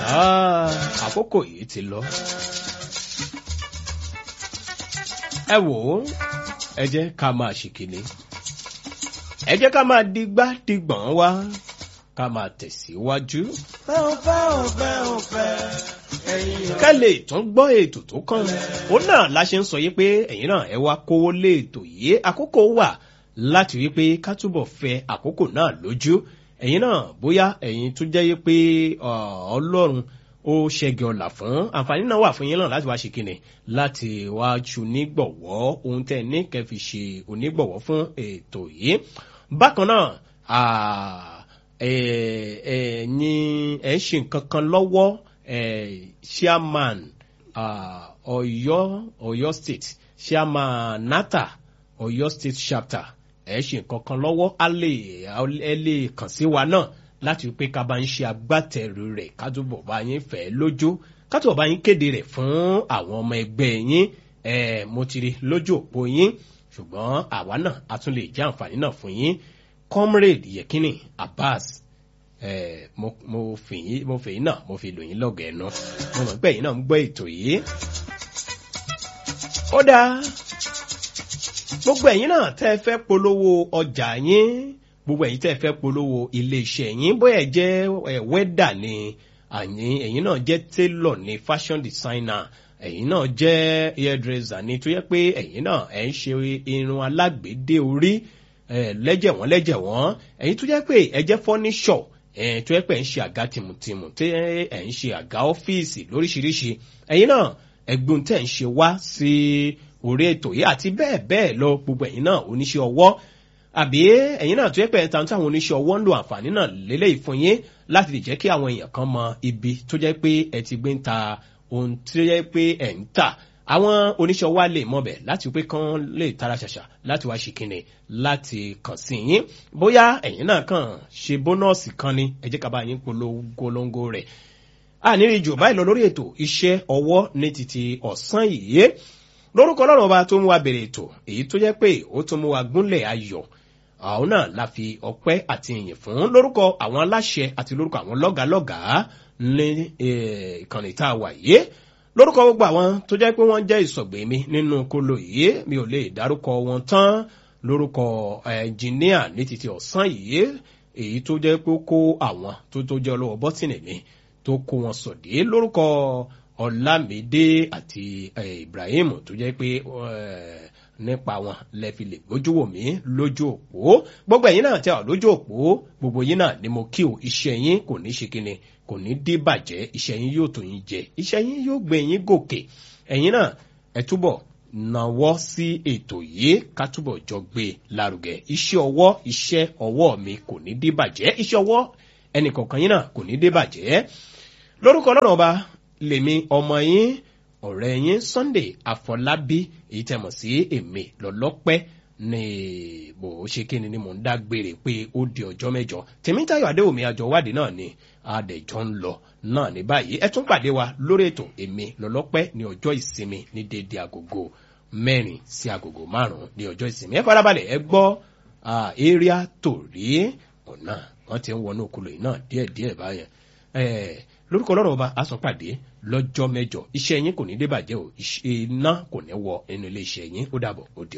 Ah, àkókò yìí ti lọ. ẹ wò ó ẹ jẹ́ ká máa ṣìkìlì ẹ jẹ́ ká máa digbá digbọ̀n wá ká máa tẹ̀síwájú. fẹ́ ò fẹ́ ò fẹ́ ò fẹ́ ẹ̀yin ká lè tún gbọ́ ètò tó kàn òun náà la ṣe ń sọ yìí pé ẹ̀yin náà ẹ wá kówó lé ètò yìí àkókò wà láti rí pé ká túbọ̀ fẹ àkókò náà lójú ẹ̀yin náà bóyá ẹ̀yin tún jẹ́ yìí pé ọlọ́run ó ṣẹ́gi ọ̀là fún àǹfààní náà wà fún yín náà láti wá ṣe kíni láti wá ṣu nígbọ̀wọ́ ohun tẹ́ ní kẹ́ fi ṣe onígbọ̀wọ́ fún ètò yìí bákan náà ẹ̀yin ẹ̀ ń ṣe nǹkan kan lọ́wọ́ chairman Ọ̀yọ́ Ọ̀yọ́ state chairman nata Ọ̀yọ́ state chapter ẹ ṣe nǹkan kan lọ́wọ́ á lè ẹ lè kàn sí wa náà láti pé ká bá ń ṣe agbátẹrù rẹ̀ ká túbọ̀ bá yín fẹ́ lójú ká túbọ̀ bá yín kéde rẹ̀ fún àwọn ọmọ ẹgbẹ́ yín ẹ mo ti rí lójú òpó yín ṣùgbọ́n àwa náà a tún lè jẹ́ àǹfààní náà fún yín comrade yekini Abbas Eh, mo mo fèyí mo fèyí náà mo fi lò yín lọ́gọ̀ ẹ̀nu mo mọ̀ pé ẹ̀yin náà ń gbọ́ ètò yìí. ó dáa gbogbo ẹ̀yin náà tẹ́ ẹ fẹ́ polówó ọjà yín gbogbo ẹ̀yin tẹ́ ẹ fẹ́ polówó iléeṣẹ́ yín bóyá ẹ jẹ́ wẹ́dà ni àyín ẹ̀yin náà jẹ́ tailor ni fashion designer ẹ̀yin náà jẹ́ hairdresser ni tó yẹ pé ẹ̀yin náà ẹ̀ ń ṣe irun alágbèédé orí lẹ́jẹ̀ wọ́n lẹ́jẹ̀ wọ́n ẹ̀yin tó jẹ́ pé ẹ jẹ́ furniture ẹ̀ẹ́n tó yẹ pé ẹ̀ ń ṣe àga tìmùtìmù tí ẹ̀ ń ṣe àga ọ́fíìsì lóríṣiríṣi ẹ̀yin náà ẹ̀gbọ́n tẹ̀ ń ṣe wá sí orí ètò yìí àti bẹ́ẹ̀ bẹ́ẹ̀ lọ gbogbo ẹ̀yin náà oníṣẹ́ ọwọ́ àbí ẹ̀yin náà tó yẹ pé ẹ̀ tàn táwọn oníṣẹ́ ọwọ́ ń lo àǹfààní náà lélẹ́yìí fún yín láti lè jẹ́ kí àwọn èèyàn kan mọ ibi tó jẹ́ pé ẹ ti gbé ń ta ohun tó yẹ pé ẹ̀ ń tà àwọn oníṣẹ́ wa lè mọ̀bẹ̀ láti pé kán lè tara ṣàṣà láti wá ṣe kíni láti kàn sí yín bóyá ẹ̀yin náà kàn ṣe bónọ́ọ̀sì kan ni ẹ jẹ́ ká bá yín polongo rẹ̀ àníri jù báyìí lọ lórí ètò iṣẹ́ ọwọ́ ní títí ọ̀sán yìí lórúkọ ọlọ́run ọba tó mú wa bèrè ètò èyí tó jẹ́ pé ó tún mú wa gúnlẹ̀ ayọ̀ àwọn náà la fi ọpẹ́ àti ìyìn fún lórúkọ àwọn aláṣẹ àti lórúkọ àwọn lọ́gàálọ́gàá ní ìkànnì tá a wà yìí lórúkọ gbogbo àwọn tó jẹ́ pé wọ́n jẹ́ ìsọ̀gbè mi nínú kolo yìí mi ò lè dárúkọ wọn tán lórúkọ ẹnjìníà ní títí ọ̀sán yìí èyí tó jẹ́ pé ó kó àwọn tó tó jẹ́ ọlọ́wọ́ bọ́tìnì mi tó kó wọn sọ̀dé lórúkọ ọ̀làmídé àti ibrahim tó jẹ́ pé nípa wọn lẹ́fi lè gbójú wò mí lójú òpó gbogbo ẹ̀yin náà tẹ́ ọ lójú òpó gbogbo yín náà ni mo kí o iṣẹ́ yín kò ní ṣe kíni kò ní dé bàjẹ́ iṣẹ́ yín yóò tó yín jẹ iṣẹ́ yín yóò gbé yín gòkè ẹ̀yin náà ẹ túbọ̀ nawọ́ sí ètò yìí ká túbọ̀ jọ gbé lárugẹ iṣẹ́ ọwọ́ iṣẹ́ ọwọ́ mi kò ní dé bàjẹ́ iṣẹ́ ọwọ́ ẹnìkọ̀ọ̀kan yín náà kò ní dé bàjẹ́ lórúkọ ọlọ́run ọba lèmi ọmọ yín ọ̀rẹ́ yín Sunday Àfọlábí èyí tẹ́ mọ̀ sí èmi lọ́lọ́pẹ́ ní bò ó ṣe kíni ni mò ń dágbére pé ó di ọjọ́ mẹ́jọ Tèmítáyọ̀ Adéwòmí àjọwádìí náà ni adẹ̀jọ́ ń lọ náà ní báyìí ẹ tún pàdé wa lórí ètò èmi lọ́lọ́pẹ́ ní ọjọ́ ìsinmi ní déédé agogo mẹ́rin sí agogo márùn-ún ní ọjọ́ ìsinmi ẹ farabalẹ̀ ẹ gbọ́ area torí ọ̀nà wọ́n ti ń wọnú okòlò yìí náà díẹ̀díẹ̀ báyẹn lórúkọ ọlọ́run ọba a sọ pàdé lọ́jọ́ mẹ́jọ iṣẹ́ yín kò ní débàjẹ́ o iná kò ní wọ inú ilé iṣẹ́ yín ó dàbọ̀ ó di